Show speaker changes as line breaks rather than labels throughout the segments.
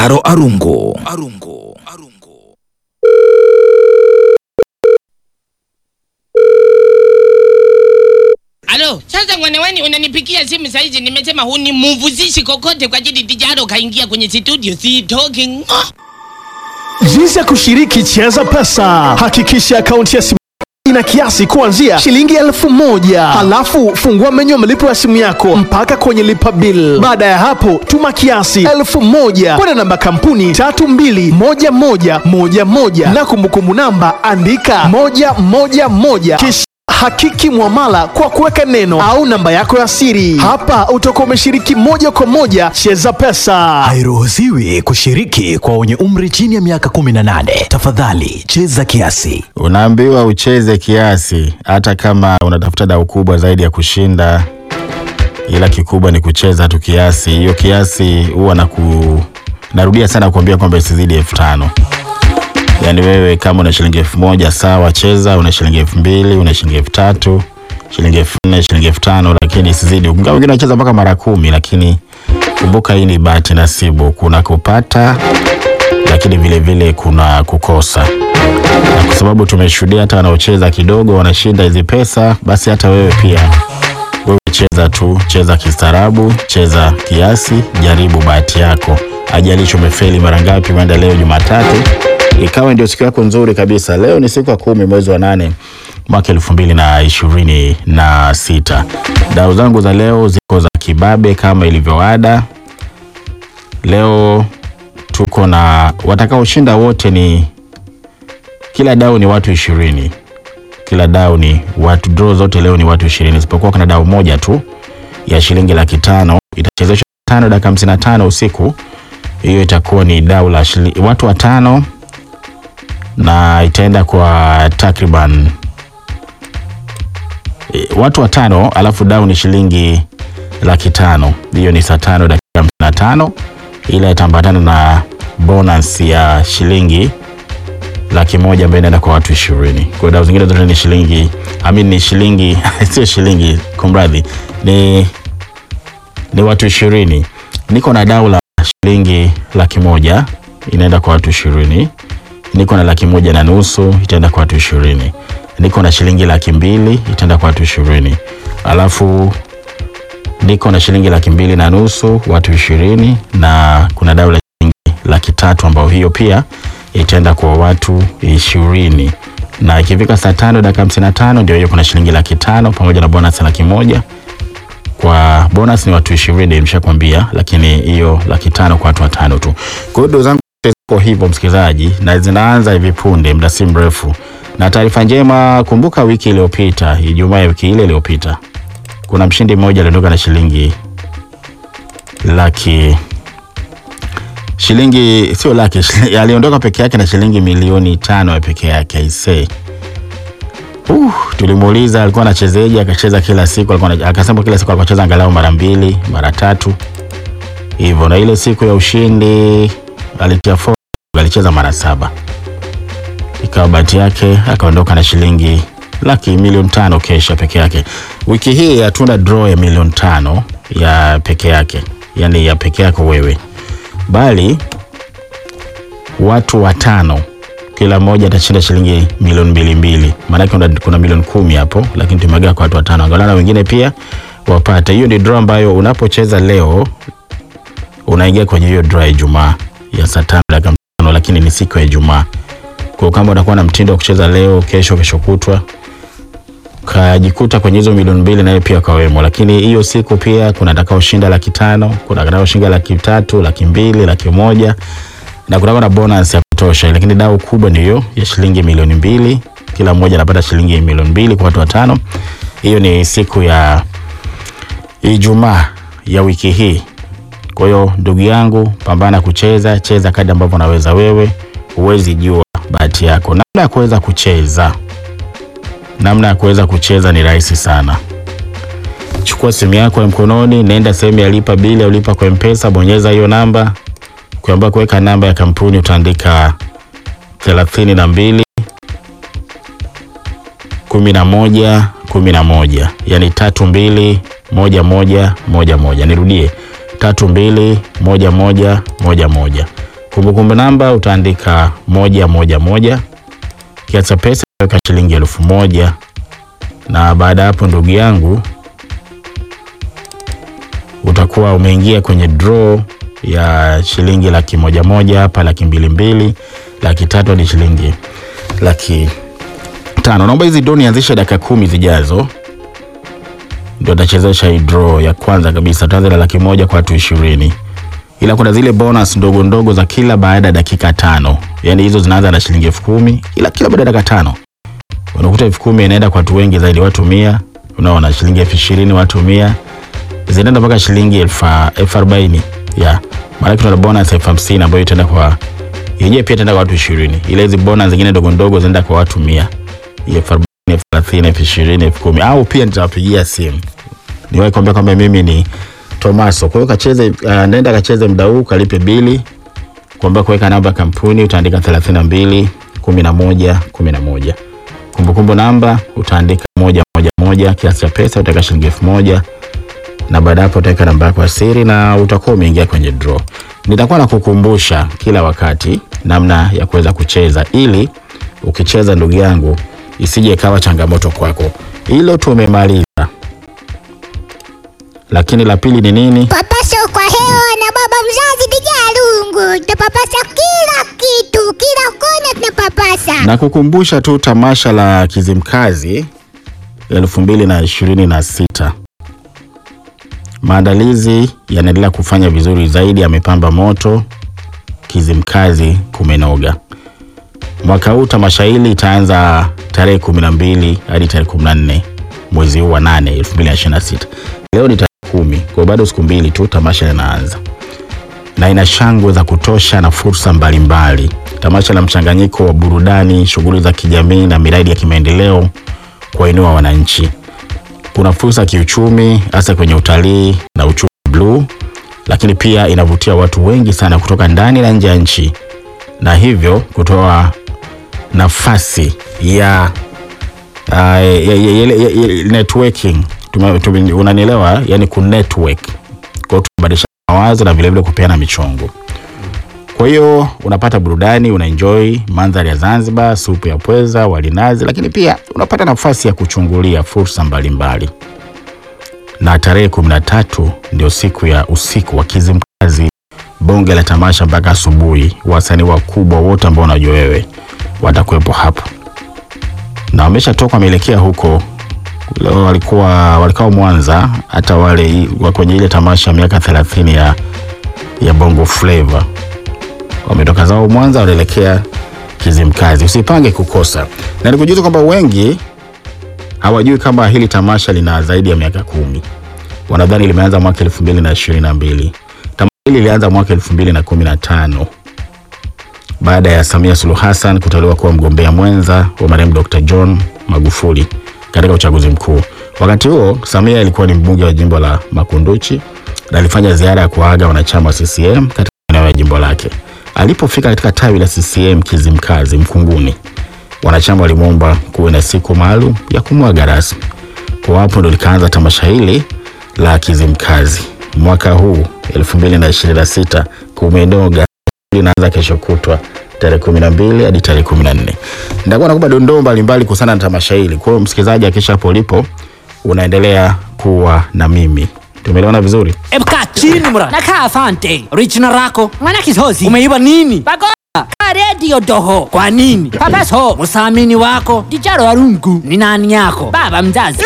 Aro Arungu. Arungu. Arungu.
Alo, sasa mwanaweni unanipigia simu saizi, nimesema hunimuvuzishi kokote kwa ajili Dijaro kaingia kwenye studio, si talking. Oh.
Jinsi ya kushiriki Cheza Pesa. Hakikisha akaunti ya simu ina kiasi kuanzia shilingi elfu moja halafu fungua menyu ya malipo ya simu yako mpaka kwenye lipa bill. Baada ya hapo, tuma kiasi elfu moja kwenda namba kampuni tatu mbili moja moja moja moja na kumbukumbu namba andika moja moja moja kisha hakiki mwamala kwa kuweka neno au namba yako ya siri. Hapa utakuwa umeshiriki moja kwa moja Cheza Pesa.
Hairuhusiwi kushiriki kwa wenye umri chini ya miaka 18. Tafadhali cheza kiasi.
Unaambiwa ucheze kiasi, hata kama unatafuta dau kubwa zaidi ya kushinda, ila kikubwa ni kucheza tu kiasi. Hiyo kiasi huwa na ku... narudia sana kuambia kwamba isizidi elfu tano. Yaani wewe kama una shilingi elfu moja sawa, cheza. Una shilingi elfu mbili una shilingi elfu tatu shilingi elfu nne shilingi elfu tano lakini isizidi. Ingawa wengine wanacheza mpaka mara kumi, lakini kumbuka hii ni bahati nasibu. Kuna kupata, lakini vile vile kuna kukosa na kwa sababu tumeshuhudia hata wanaocheza kidogo wanashinda hizi pesa, basi hata wewe pia, wewe cheza tu, cheza kistaarabu, cheza kiasi, jaribu bahati yako. Ajalishi umefeli mara ngapi, umeenda leo Jumatatu ikawa ndio siku yako nzuri kabisa. Leo ni siku ya kumi mwezi wa nane mwaka elfu mbili na ishirini na sita. Dau zangu za leo ziko za kibabe kama ilivyoada. Leo tuko na watakaoshinda wote ni kila dau ni watu ishirini kila dau ni watu draw zote leo ni watu ishirini isipokuwa kuna dau moja tu ya shilingi laki tano itachezeshwa tano dakika hamsini na tano usiku hiyo itakuwa ni dau la shili, watu watano na itaenda kwa takriban e, watu watano alafu dau ni shilingi laki tano hiyo ni saa tano dakika hamsini na tano ila itaambatana na bonus ya shilingi laki moja ambayo inaenda kwa watu ishirini. Kwa hiyo dau zingine zote ni shilingi I mean ni shilingi sio shilingi, kumradhi, ni ni watu ishirini. Niko na dau la shilingi laki moja inaenda kwa watu ishirini. Niko na laki moja na nusu itaenda kwa watu ishirini. Niko na shilingi laki mbili itaenda kwa watu ishirini. Alafu niko na shilingi laki mbili na nusu watu ishirini, na kuna dau la shilingi laki tatu ambayo hiyo pia itaenda kwa watu ishirini na ikifika saa tano dakika hamsini na tano ndio hiyo kuna shilingi laki tano pamoja na bonus laki moja kwa bonus ni watu ishirini nimeshakwambia lakini hiyo laki tano kwa watu watano tu kwa hiyo doo zangu ziko hivyo msikilizaji na zinaanza hivi punde muda si mrefu na taarifa njema kumbuka wiki iliyopita ijumaa ya wiki ile iliyopita kuna mshindi mmoja aliondoka na shilingi laki shilingi sio laki shili- aliondoka peke yake na shilingi milioni tano ya peke yake aisee Uh, tulimuuliza alikuwa anachezeje, akacheza kila siku, alikuwa ana- akasema kila siku alikuwa anacheza angalau mara mbili mara tatu hivyo, na ile siku ya ushindi alitia fo alicheza mara saba, ikawa bahati yake akaondoka na shilingi laki milioni tano kesha peke yake. Wiki hii hatuna draw ya milioni tano ya peke yake, yani ya peke yako wewe, bali watu watano kila mmoja atashinda shilingi milioni mbili mbili, maanake kuna, kuna milioni kumi hapo, lakini tumegawa kwa watu watano, angalau na wengine pia wapate. Hiyo ni draw ambayo unapocheza leo unaingia kwenye hiyo draw ya Ijumaa ya saa tano dakika tano, lakini ni siku ya Ijumaa. Kwa hiyo kama utakuwa na mtindo wa kucheza leo, kesho, kesho kutwa kajikuta kwenye hizo milioni mbili naye pia kawemo, lakini hiyo siku pia kuna atakaoshinda laki tano, kuna atakaoshinda laki tatu, laki mbili, laki moja na kutakuwa na bonus ya kutosha, lakini dau kubwa ni hiyo ya shilingi milioni mbili. Kila mmoja anapata shilingi milioni mbili kwa watu watano. Hiyo ni siku ya Ijumaa ya wiki hii. Kwa hiyo ndugu yangu, pambana kucheza, cheza kadri ambavyo unaweza wewe. Huwezi jua bahati yako. Namna ya kuweza kucheza, namna ya kuweza kucheza ni rahisi sana. Chukua simu yako ya mkononi, nenda sehemu ya lipa bili au lipa kwa Mpesa, bonyeza hiyo namba kuamba kuweka namba ya kampuni utaandika thelathini na mbili kumi na moja kumi na moja yani tatu mbili moja moja moja moja. Nirudie tatu mbili moja moja moja moja. Kumbukumbu namba utaandika moja moja moja, kiasi cha pesa utaweka shilingi elfu moja na baada ya hapo, ndugu yangu, utakuwa umeingia kwenye draw ya shilingi laki moja moja hapa, laki mbili mbili, laki tatu hadi shilingi laki tano. Naomba hizi draw nianzishe dakika kumi zijazo, ndio tachezesha hii draw ya kwanza kabisa. Tuanze na laki moja kwa watu ishirini, ila kuna zile bonus ndogo ndogo za kila baada ya dakika tano, yaani hizo zinaanza na shilingi elfu kumi ila kila baada ya dakika tano unakuta elfu kumi inaenda kwa watu wengi zaidi, watu mia. Unaona, shilingi elfu ishirini watu mia, zinaenda mpaka shilingi elfu elfu arobaini ya maana tuna bonus elfu hamsini ambayo itaenda kwa yenyewe pia itaenda kwa watu ishirini, ila hizi bonus zingine ndogo ndogo zinaenda kwa watu mia, elfu arobaini elfu thelathini elfu ishirini elfu kumi au pia nitawapigia simu niwahi kuambia kwamba mimi ni Tomaso. Kwa hiyo kacheze, uh, nenda kacheze muda huu, kalipe bili, kuambia kuweka namba ya kampuni utaandika 32 11 11 kumbukumbu namba utaandika moja moja moja, kiasi cha pesa utaweka shilingi elfu moja na baada hapo utaweka namba yako ya siri na utakuwa umeingia kwenye draw. Nitakuwa nakukumbusha kila wakati namna ya kuweza kucheza, ili ukicheza, ndugu yangu, isije ikawa changamoto kwako. Hilo tumemaliza, lakini la pili ni nini?
Papasa kwa hewa na baba mzazi Dijalungu, tunapapasa kila kitu, kila kona tunapapasa.
na kukumbusha tu tamasha la Kizimkazi elfu mbili na ishirini na sita maandalizi yanaendelea kufanya vizuri zaidi, yamepamba moto. Kizimkazi kumenoga. Mwaka huu tamasha hili itaanza tarehe kumi na mbili hadi tarehe kumi na nne mwezi huu wa nane elfu mbili na ishirini na sita. Leo ni tarehe kumi, kwa hiyo bado siku mbili tu tamasha linaanza na ina shangwe za kutosha na fursa mbalimbali. Tamasha la mchanganyiko wa burudani, shughuli za kijamii na miradi ya kimaendeleo kuwainua wananchi. Kuna fursa ya kiuchumi hasa kwenye utalii na uchumi bluu, lakini pia inavutia watu wengi sana kutoka ndani na nje ya nchi, na hivyo kutoa nafasi ya, uh, ya, ya, ya, ya, ya networking. Tume- tume- Unanielewa, yani ku network kwa hiyo tunabadilisha mawazo na vilevile kupeana michongo. Kwa hiyo unapata burudani, unaenjoy mandhari ya Zanzibar, supu ya pweza, wali nazi, lakini pia unapata nafasi ya kuchungulia fursa mbalimbali. Na tarehe kumi na tatu ndio siku ya usiku wa Kizimkazi, bonge la tamasha mpaka asubuhi. Wasanii wakubwa wote ambao unajua wewe watakuwepo hapo na wameshatoka wameelekea huko leo walikuwa walikuwa Mwanza, hata wale wa kwenye ile tamasha miaka 30 ya, ya Bongo Flava wametoka zao Mwanza wanaelekea Kizimkazi. Usipange kukosa, na nikujuza kwamba wengi hawajui kama hili tamasha lina zaidi ya miaka kumi. Wanadhani limeanza mwaka elfu mbili na ishirini na mbili. Tamasha hili lilianza mwaka elfu mbili na kumi na tano baada ya Samia Suluhu Hassan kuteuliwa kuwa mgombea mwenza wa marehemu Dr. John Magufuli katika uchaguzi mkuu. Wakati huo Samia alikuwa ni mbunge wa jimbo la Makunduchi na alifanya ziara ya kuaga wanachama wa CCM katika eneo ya jimbo lake. Alipofika katika tawi la CCM Kizimkazi Mkunguni, wanachama walimwomba kuwe na siku maalum ya kumwaga rasmi. Kwa hapo ndo likaanza tamasha hili la Kizimkazi mwaka huu 2026 kumenoga linaanza kesho kutwa tarehe 12 hadi tarehe 14. Nitakuwa nakupa dondoo mbalimbali kuhusiana na tamasha hili. Kwa hiyo msikilizaji, akisha hapo ulipo unaendelea kuwa na mimi. Tumeelewana vizuri?
Ebuka chini mura. Nakaa asante. Original rako. Mwana kisozi. Umeiba nini? Bagola. Ka radio doho. Kwa nini? Papaso. Musamini wako. Dijaro warungu. Ni nani yako? Baba mzazi.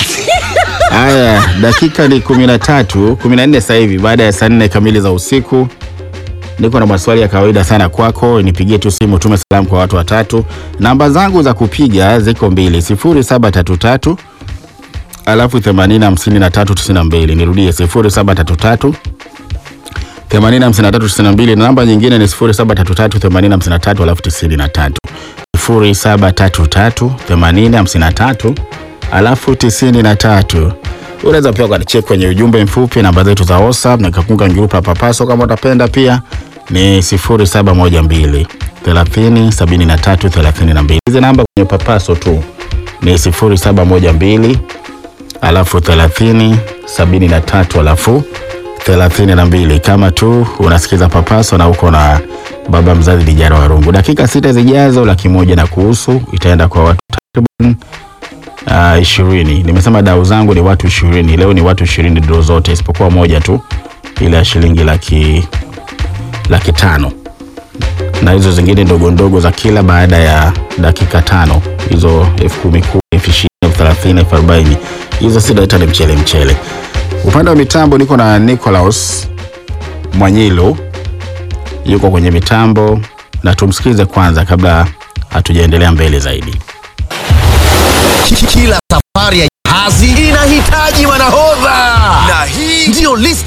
Haya, dakika ni 13, 14 sasa hivi baada ya saa nne kamili za usiku. Niko na maswali ya kawaida sana kwako, nipigie tu simu, tume salamu kwa watu watatu. Namba zangu za kupiga ziko mbili, 0733 alafu 805392. Nirudie 0733 805392 na namba nyingine ni 0733 8053 alafu 93. 0733 8053 alafu 93. Unaweza pia ukanicheki kwenye ujumbe mfupi namba zetu za WhatsApp na kakunga grupu la Papaso kama utapenda pia ni 0712 30 73 32. Hizi namba kwenye Papaso tu ni 0712 alafu 30 73 alafu thelathini na mbili kama tu unasikiza papaso na uko na baba mzazi Dijara Warungu. Dakika sita zijazo, laki moja na kuhusu itaenda kwa watu takriban uh, ishirini. Nimesema dau zangu ni watu ishirini. Leo ni watu ishirini dro zote isipokuwa moja tu ile ya shilingi laki, laki tano na hizo zingine ndogo ndogo za kila baada ya dakika tano, hizo elfu kumi kumi, elfu ishirini, elfu thelathini, elfu arobaini hizo sitaita ni mchele mchele. Upande wa mitambo niko na Nicolaus Mwanyilo yuko kwenye mitambo, na tumsikize kwanza kabla hatujaendelea mbele zaidi.
Kila safari ya jahazi inahitaji manahodha, na hii ndiyo list